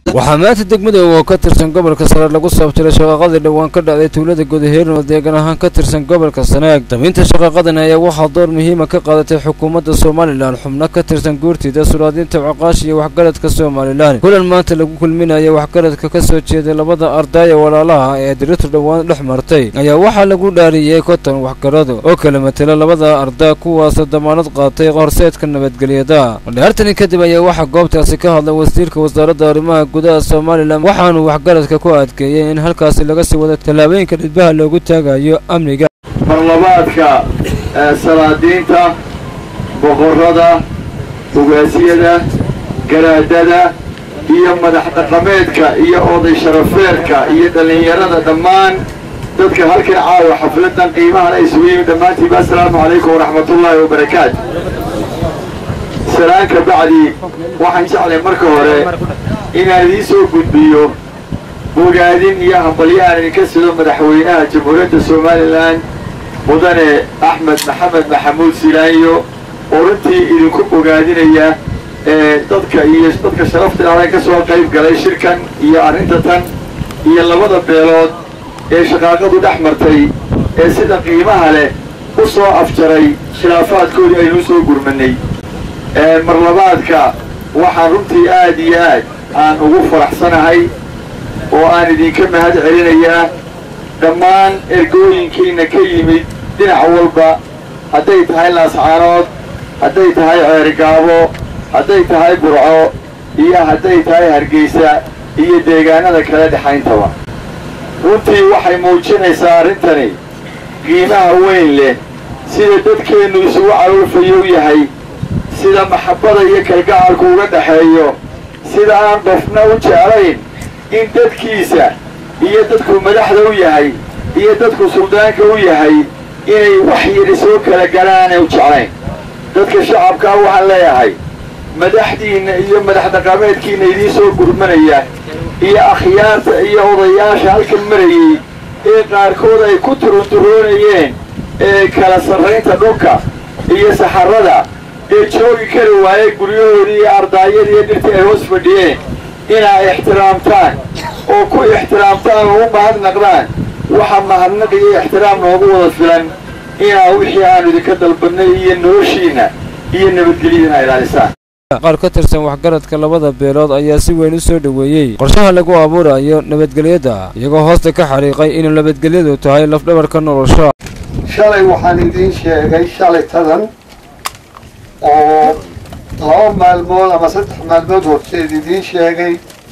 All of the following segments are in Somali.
waxaa maanta degmada oo ka tirsan gobolka sare lagu saabtiray shaqaaqadii dhowaan ka dhacday tuulada gudaheerin oo deegan ahaan ka tirsan gobolka sanaag damiinta shaqaaqadan ayaa waxaa door muhiima ka qaadatay xukuumadda somalilan xubno ka tirsan guurtida suraadiinta caqaash iyo waxgaradka somalilan kulan maanta lagu kulminaya waxgaradka ka soo jeeday labada ardaaya walaalaha ee diritu dhowaan dhex martay ayaa waxaa lagu dhaariyey konton waxgarado oo kala matela labada ardaa kuwaasoo damaanad qaatay horseedka nabadgelyada dhaartani kadib ayaa waxaa goobtaasi ka hadlay wasiirka wasaaradda arrimaha gudaha somalilan waxaanu waxgaradka ku adkeeyey in halkaasi laga sii wado tallaabooyinka dhidbaha loogu taagayo amniga marlabaadka salaadiinta boqorrada ugaasyada garaadada iyo madax dhaqameedka iyo oday sharafeerka iyo dhallinyarada dhammaan dadka halkan caawa xafladan qiimahan isugu yimi dhammaantiiba assalaamu calaykum waraxmatullaahi wabarakaatu salaan ka bacdi waxaan jeclay marka hore inaan idiin soo gudbiyo bogaadin iyo hambalyo aan idinka sido madaxweynaha jamhuuriyadda somalilan mudane axmed maxamed maxamuud silaanyo oo runtii idinku bogaadinaya dadka iyo dadka sharafta ilaahay ka soo qayb galay shirkan iyo arrinta tan iyo labada beelood ee shaqaaqadu dhex martay ee sida qiimaha leh u soo afjaray khilaafaadkoodii aynu soo gurmanay marlabaadka waxaan runtii aad iyo aad aan ugu faraxsanahay oo aan idinka mahad celinayaa dhammaan ergooyinkiina ka yimid dhinac walba hadday tahay laascaanood hadday tahay ceerigaabo hadday tahay burco iyo hadday tahay hargeysa iyo deegaanada kale dhexayntaba runtii waxay muujinaysaa arrintani qiimaha weyn leh sida dadkeennu isugu caruurfayow yahay sida maxabbada iyo kalgacalku uga dhaxeeyo sida aan qofna u jeclayn in dadkiisa iyo dadku madaxda u yahay iyo dadku suldaanka u yahay inay wax yidhi soo kala galaanay u jeclayn dadka shacabkaa waxaan leeyahay madaxdiinna iyo madax dhaqameedkiinna idiin soo gurmanaya iyo akhyaarta iyo odayaasha halkan marayey ee qaarkood ay ku turunturoonayeen ee kala sarraynta dhulka iyo saxarrada ee joogi kari waayey guryahoodii iyo ardaayadii iyo dhirtii ay hoos fadhiyeen inaa ixtiraamtaan oo ku ixtiraamtaan oo u mahadnaqdaan waxa mahadnaq iyo ixtiraam noogu wada filan inaa wixii aanu idinka dalbannay iyo noloshiinna iyo nabadgelyadina ilaalisaan qaar ka tirsan waxgaradka labada beelood ayaa si weyn u soo dhoweeyey qorshaha lagu abuurayo nabadgelyada iyagoo hoosta ka xariiqay inuu nabadgelyadu tahay lafdhabarka nolosha shalay waxaan idiin sheegay shalay tadan oo laba maalmood ama saddex maalmood horteed idiin sheegay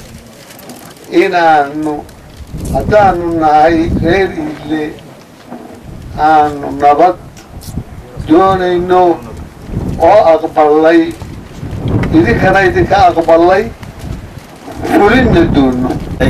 inaanu haddaanu nahay reer iile aanu nabad doonayno oo aqballay idinkana idinka aqballay fulinna doonno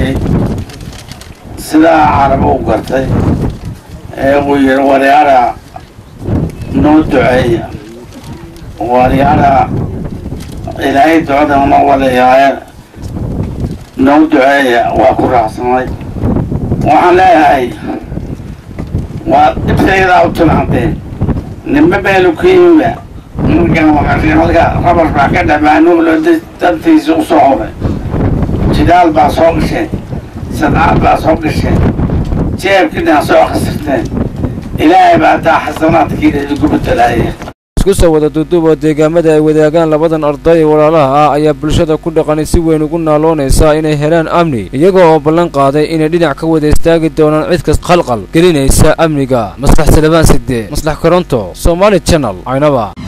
sidaa carabo u gartay ee uu yidhi waryaara noo duceeya waryaara ilaahay ducada noo walayaaye noo duceeya waa ku raacsanay waxaan leeyahay waa dhibtaydaa u tilmaanteen nimbe meelu ka yimiba markan waxaa halka rabar baa ka dhamaanuulo dantiisa u soo horay jidaal baa soo gasheen sadcaad baa soo gasheen jeebkiina soo khasirteen ilaahay baa taa xasanaadkiina idinku bedelaaya isku soo wada duuduub oo deegaamada ay wadaagaan labadan arday walaalaha ah ayaa bulshada ku dhaqani si weyn ugu naaloonaysaa inay helaan amni iyagoo oo ballan qaaday inay dhinac ka wada istaagi doonaan cid kas khalqal gelinaysa amniga maslax salabaan sidee maslax koronto somaali channel caynaba